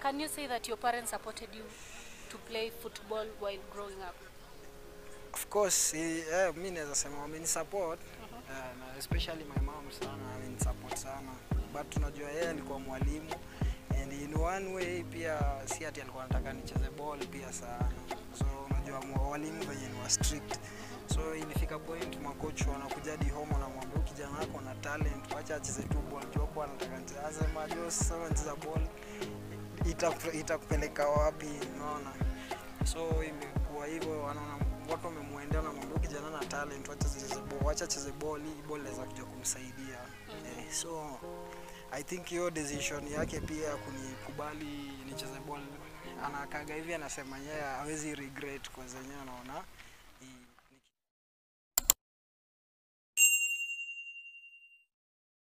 Can you say that your parents supported you to play football while growing up? Of course, eh, eh, mi naweza sema wameni support eh, na especially my mom sana ameni support sana but tunajua yeye alikuwa mwalimu and in one way pia si ati alikuwa anataka nicheze ball pia sana so unajua mwa- walimu venye ni wa strict so ilifika point makoch wanakuja hadi home wanamwambia "Huyu kijana wako na talent wacha acheze tu ball jopo anataka nicheze asema jo sasa unacheza ball itaku- itakupeleka wapi unaona so imekuwa hivyo wanaona watu wamemwendea wanamwambia "Huyu kijana na talent wacha cheze ball wacha cheze ball hii ball inaweza kuja kumsaidia eh, so i think hiyo decision yake pia ya kunikubali nicheze ball anakaga hivi anasema yeye hawezi regret kwa zenyewe anaona